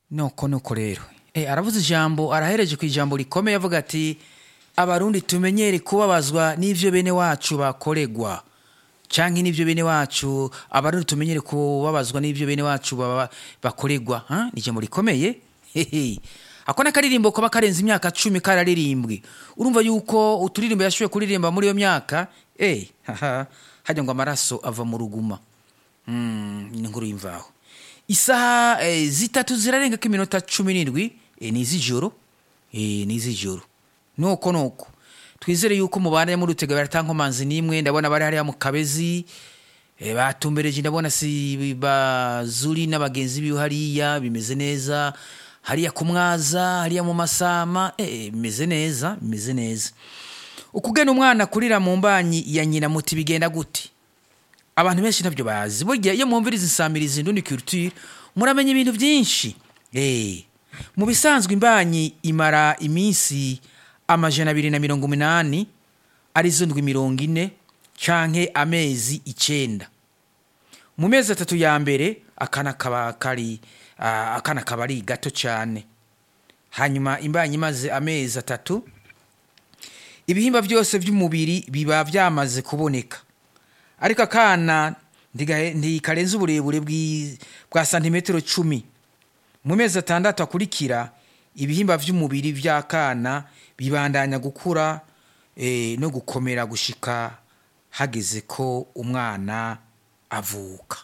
nuko nuko rero Eh, aravuze ijambo arahereje ku ijambo rikomeye avuga ati abarundi tumenyere kubabazwa n'ivyo bene wacu bakoregwa canke n'ivyo bene wacu abarundi tumenyere kubabazwa n'ivyo bene wacu baba- bakoregwa ha? ni ijambo rikomeye Hehe. ako n'akaririmbo kaba karenze imyaka cumi kararirimbwe urumva yuko uturirimbo yashoboye kuririmba muri iyo myaka eh, haha, harya ngo amaraso ava mu ruguma Mm, ni inkuru y'imvaho isaha eh, zitatu zirarenga ko iminota cumi n'indwi eh, ni iz'ijoro eh, ni iz'ijoro nuko nuko twizere yuko mubana muri utega baratankomanzi n'imwe ndabona bari hariya mu kabezi eh, batumbereje ndabona si bazuri n'abagenzi biwe hariya bimeze neza hariya ku mwaza hariya mu masama eh, bimeze neza bimeze neza ukugena umwana kurira mu mbanyi ya nyina muti bigenda gute abantu benshi ntabyo bazi burya iyo mwumviriza insamirizi ndundi culture muramenya ibintu byinshi Eh, mu bisanzwe imbanyi imara iminsi amajana abiri na mirongo umunani arizo ndwi mirongo ine canke amezi icenda mu mezi atatu ya mbere akana kaba kari ah, akana kaba ari gato cyane hanyuma imbanyi imaze amezi atatu ibihimba byose by'umubiri biba byamaze kuboneka ariko akana ndigahe- ntikarenza uburebure bw'i- bwa santimetero cumi mu mezi atandatu akurikira ibihimba by'umubiri by'akana bibandanya gukura eh, no gukomera gushika hageze ko umwana avuka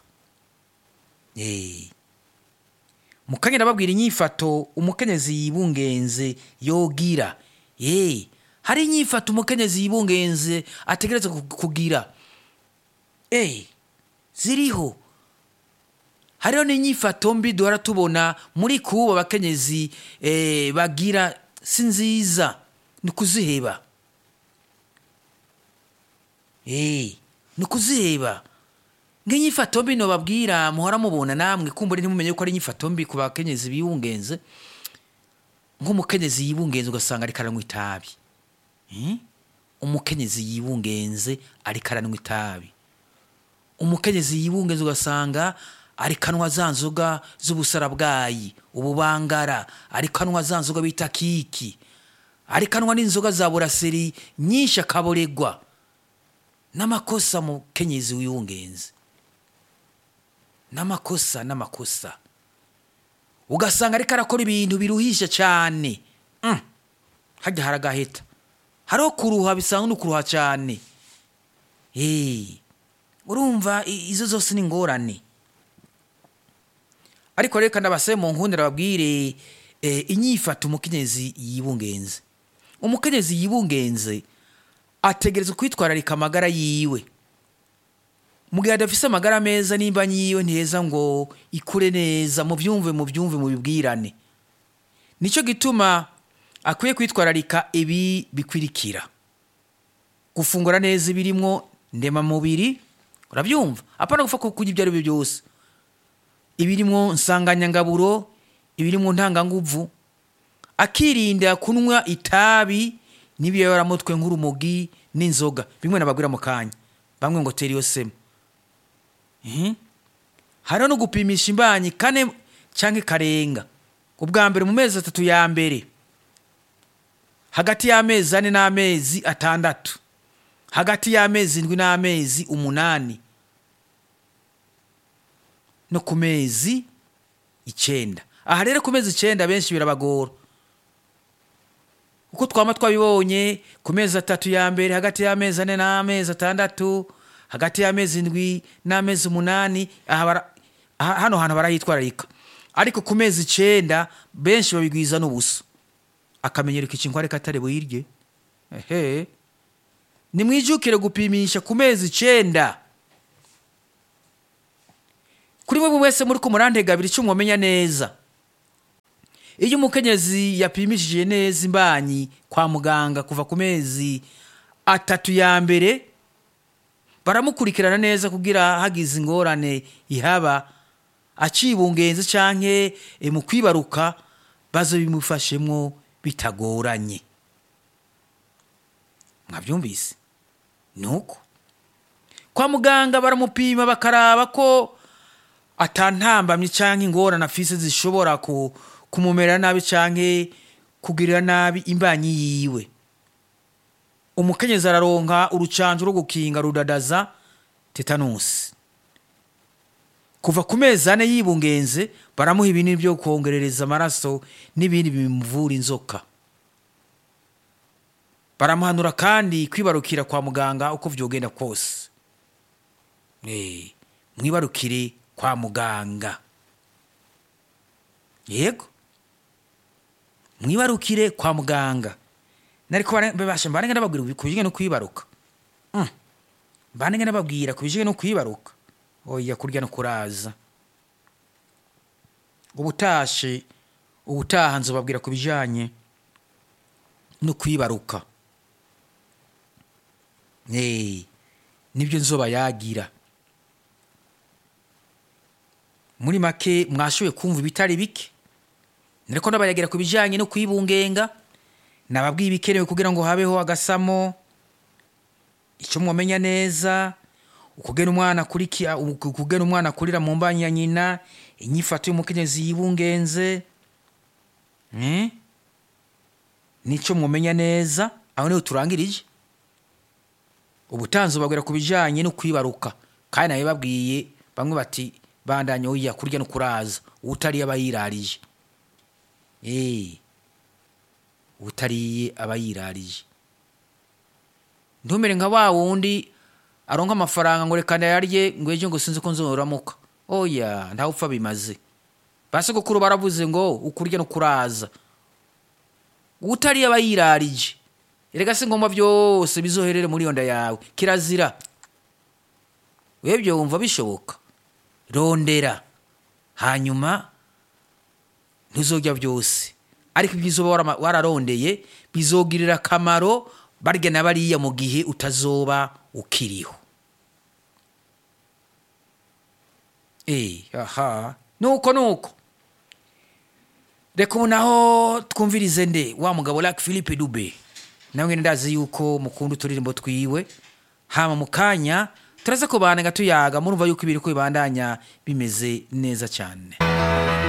Eh. mukanya babwira inyifato umukenyezi yibungenze yogira Eh, hari inyifato umukenyezi yibungenze ategereza ku- kugira Eh, ziriho hariho n'inyifato mbi duhora tubona muri kuba abakenyezi eh, bagira si nziza ni ukuziheba Eh, ni ukuziheba nk'inyifato mbi nobabwira muhora mubona namwe kumbura ntimumenye ko ari inyifato mbi ku bakenyezi bibungenze nk'umukenyezi yibungenze ugasanga ariko aranywa itabi Eh? umukenyezi yibungenze ariko aranywa itabi umukenyezi yibungenze ugasanga ariko anywa za nzoga z'ubusarabwayi ububangara ariko anywa za nzoga bita kiki ariko anywa n'inzoga za buraseri nyinshi akaboregwa n'amakosa mukenyezi wibungenze n'amakosa n'amakosa ugasanga ariko arakora ibintu biruhisha cyane Mm. hajya haragaheta hariho kuruha bisanga no kuruha cyane Eh, urumva i- izo zose ni ingorane ariko reka ndabasabe mu nkundira babwire eh, inyifato umukenyezi yibungenze umukenyezi yibungenze ategereza kwitwararika amagara yiwe mu gihe adafise amagara meza nimba yiwe ntiheza ngo ikure neza mubyumve mubyumve mubibwirane nicyo gituma akwiye kwitwararika ibi bikwirikira gufungura neza ibirimwo ndemamubiri urabyumva apana gupfa kurya ibyo ari byo byose ibirimwo nsanganyangaburo ibirimwo ntanganguvu akirinda kunywa itabi n'ibiyoramutwe nk'urumogi n'inzoga bimwe nababwira mu kanya bamwe ngo tera iyo sema Mhm. hariho no gupimisha imbanyi kane cyangwa ikarenga ubwa mbere mu mezi atatu ya mbere hagati y'amezi ane n'amezi atandatu hagati y'amezi indwi n'amezi umunani no ku mezi icyenda aha rero ku mezi icyenda benshi birabagora uko twaba twabibonye ku mezi atatu ya mbere hagati y'amezi ane n'amezi atandatu hagati y'amezi indwi n'amezi umunani aha bara- aha- hano hantu barahitwararika ariko ku mezi icyenda benshi babigwiza n'ubusa akamenyero k'ikinkware katari buyirye ehe nimwijukire gupimisha ku mezi icyenda kuri mwe wese muri ku murantega abiri icyo mwamenya neza iyo umukenyezi yapimishije neza imbanyi kwa muganga kuva ku mezi atatu ya mbere baramukurikirana neza kugira hagize ingorane ihaba acibungenze canke eh, mu kwibaruka bazo bimufashemwo bitagoranye mwabyumvise nuko kwa muganga baramupima bakaraba ko atantambamye cyangwa ingorane afise zishobora ku, kumumera nabi cyangwa kugirira nabi imbanyi yiwe umukenyezi araronka urucanjo rwo gukinga rudadaza tetanusi kuva ku mezi ane yibungenze baramuha ibinini byo kongerereza amaraso n'ibindi bimuvura inzoka baramuhanura kandi kwibarukira kwa muganga uko vyogenda kose Eh, mwibarukire kwa muganga yego mwibarukire kwa muganga nariko bara- babasha mbanenge nababwira ku bijanye no kwibaruka Mm. mbanenge nababwira ku bijanye no kwibaruka oya kurya no kuraza ubutashe ubutaha nzobabwira ku bijanye no kwibaruka Eh, nibyo nzoba yagira muri make mwashoboye kumva ibitari bike nariko ndabayagira ku bijanye no kwibungenga nababwiye ibikenewe kugira ngo habeho agasamo icyo mwamenya neza ukugena umwana akurikira ukugena umwana akurira mu mbanyi ya nyina inyifato y'umukenyezi yibungenze eh? nicyo mwamenya neza aho niho turangirije ubutanzi babwira ku bijanye no kwibaruka kandi nawe babwiye bamwe bati bandanye oya kurya no kuraza utariye aba yirarije Eh, utariye aba yirarije ntumere nka wa wundi aronka amafaranga ngo reka ndayarye ngo ejo ngo sinzi ko nzoramuka oya ntawe upfa bimaze basogokuru baravuze ngo ukurya no kuraza utariye aba yirarije erega si ngombwa byose bizoherere muri iyo nda yawe kirazira webyo wumva bishoboka rondera hanyuma ntuzojya byose ariko ibyo uzoba warama- wararondeye bizogirira akamaro barya na bariya mu gihe utazoba ukiriho Eh, aha nuko nuko reka ubu naho twumvirize nde wa mugabo Luck Philippe Dube nawe nyine ndazi yuko mukunda uturirimbo twiwe hama mu kanya turaza kubana tuyaga murumva yuko ibiri ko bibandanya bimeze neza cyane